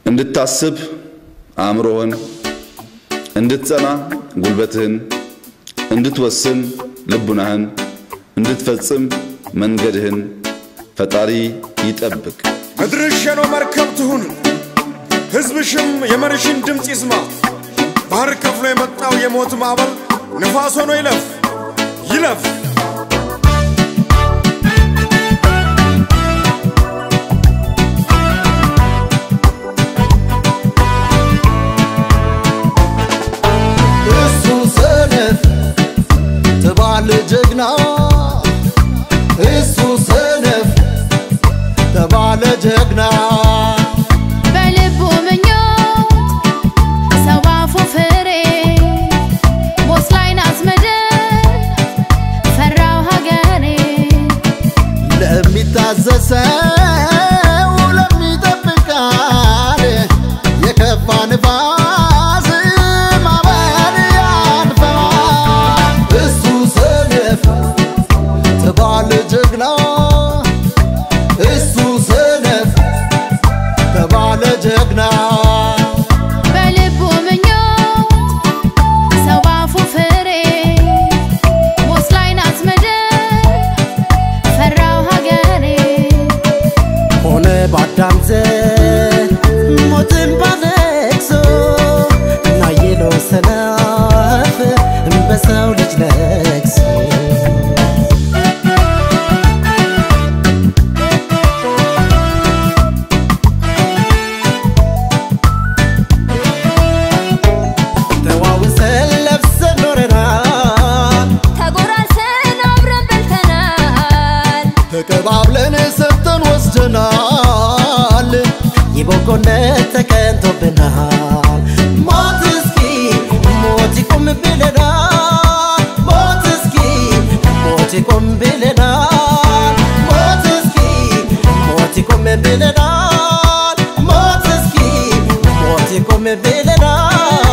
እንድታስብ አእምሮህን፣ እንድትጸና ጉልበትህን፣ እንድትወስን ልቡናህን፣ እንድትፈጽም መንገድህን ፈጣሪ ይጠብቅ። ምድርሽ የኖ መርከብ ትሁን፣ ሕዝብሽም የመሪሽን ድምፅ ይስማ። ባህር ከፍሎ የመጣው የሞት ማዕበል ነፋስ ሆኖ ይለፍ ይለፍ። እሱ ሰነፍ ተባለ ጀግና እሱ ሰነፍ ተባለ ጀግና በልቡ ምኞት ሰው አፉ ፍሬ ሞት ላይ ናት ምድር ፈራው ሀገሬ ለሚታዘሰው ለሚጠብቃል የከፋ ንፋስ ማዕበል ያልፈዋል። እሱ ሰነፍ ተባለ ጀግና እሱ ሰነፍ ተባለ ጀግና በልቡ ምኞት ሰው አፉ ፍሬ ሞት ላይ ናት ምድር ፈራው ሀገሬ ሆነ ባዳም ዘር ሞትን ባለቅሶ እናየለው ሰነፍ በሰው ልጅ ለቅሶ ተዋውሰን ለብሰን ኖረናል ተጎራርሰን አብረን በልተናል። ተቀባብለን ሰጥተን ወስደናል የበጎነት ተቀንቶብናል ሞት እስኪ ሞት ይቁም ብለናል ሞት እስኪ ሞት ይቁም ብለናል ሞት እስኪ ሞት ይቁም ብለናል ሞት እስኪ ሞት ይቁም ብለናል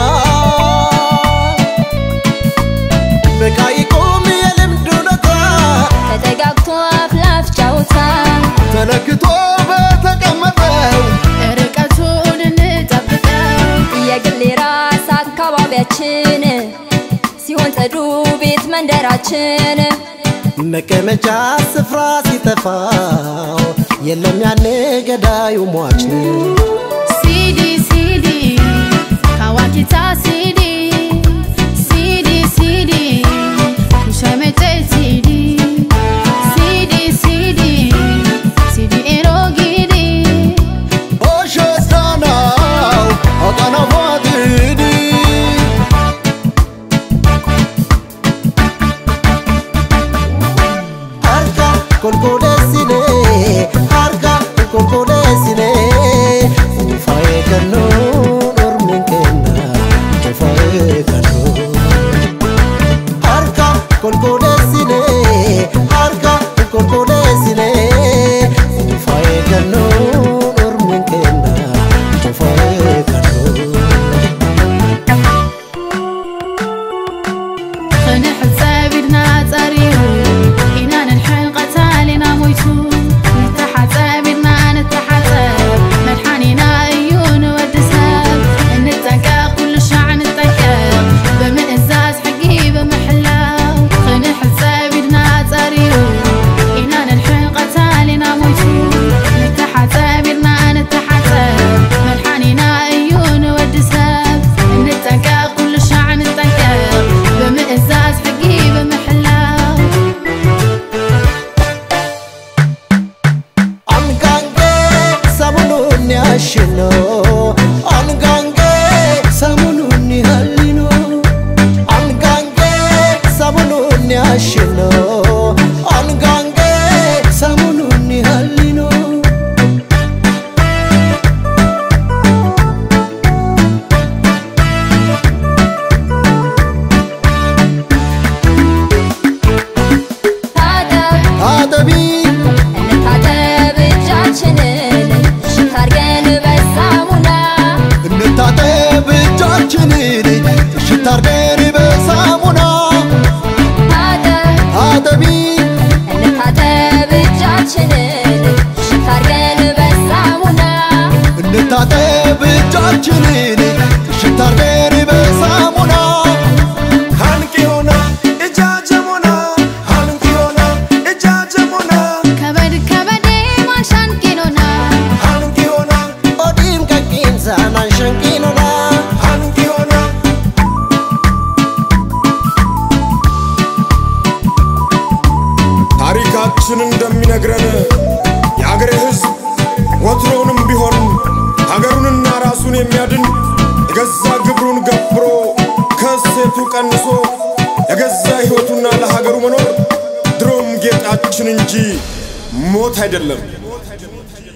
በቃ ይቁም የልምድ እውነታ ተጠጋግቶ አፍላፍ ጫውታ ተለክቶ በተቀመጠው ርቀቱን እንጠብቀው የግል ራስ አካባቢያችን ሲሆን ጽዱ ቤት መንደራችን መቀመጫ ስፍራ ሲጠፋው የለም ያኔ ገዳዩ ሟች ነው። ሲዲ ሲዲ ካዋኪታ ሲዲ ሲዲ ሲዲ ኩሸመጨ ሲዲ ሲዲ ሲዲ ሲዲ ኤሮጊዲ ኦሸስታናው አቃናፋትዲ አርጋ ኮልኮሌሲኔ አርጋ ኮልኮሌሲኔ ፋዬ ከኖ ኖርሚን ኬና ፋዬ ከኖ harka kolkolesine harka kolkolesine faye kanu ormin kenna faye kanu خنحسب إدنا ጸሪሩ ኢና ንልሕን ቀታሊና ሞይቱ ንተሓፀብ ኢድና ንተሓፀብ መድሓኒና እዩ ንወዲ ሰብ እንጠንቀቕ ኩሉ ሻዕ ንጠንቀቕ ብምእዛዝ ሕጊ ብምሕላው ክንሕፀብ ኢድና ጸሪሩ ኢና ንልሕን ቀታሊና ሞይቱ ንተሓፀብ ኢድና ንተሓፀብ መድሓኒና እዩ ንወዲ ሰብ እንጠንቀቕ ኩሉ ሻዕ ንጠንቀቕ ብምእዛዝ ሕጊ ብምሕላው አንጋንጌ ሰሙኑን ያሽኖ አንጋንጌ ሰሙኑን ያሊኖ አንጋንጌ ሰሙኑን ያሽኖ አንጋንጌ ሰሙኑን ያሊኖ ታጠብ አጠቢ እንታጠብ እጃችንን እሽት አድርገን በሳሙና እንታጠብ እጃችንን እሽት አርገን በሳሙና ታጠብ አጠቢ እንታጠብ እጃችንን እሽት አድርገን በሳሙና እንታጠብ እጆቻችንን እሽት አርገን በሳሙና ሃንቂዮና እጃጀሞና ሃንቂዮና እጃጀሞና ከበድ ከበዴ ማሻን ቂኖና ሃንቂዮና ኦዲም ቀቂንሳን አንሸንቂኑና ሃንቂዮና ታሪካችን እንደሚነግረን የአገሬ ሕዝብ ወትሮውንም ቢሆን ሀገሩንና ራሱን የሚያድን የገዛ ግብሩን ገብሮ ከእሴቱ ቀንሶ የገዛ ሕይወቱና ለሀገሩ መኖር ድሮም ጌጣችን እንጂ ሞት አይደለም።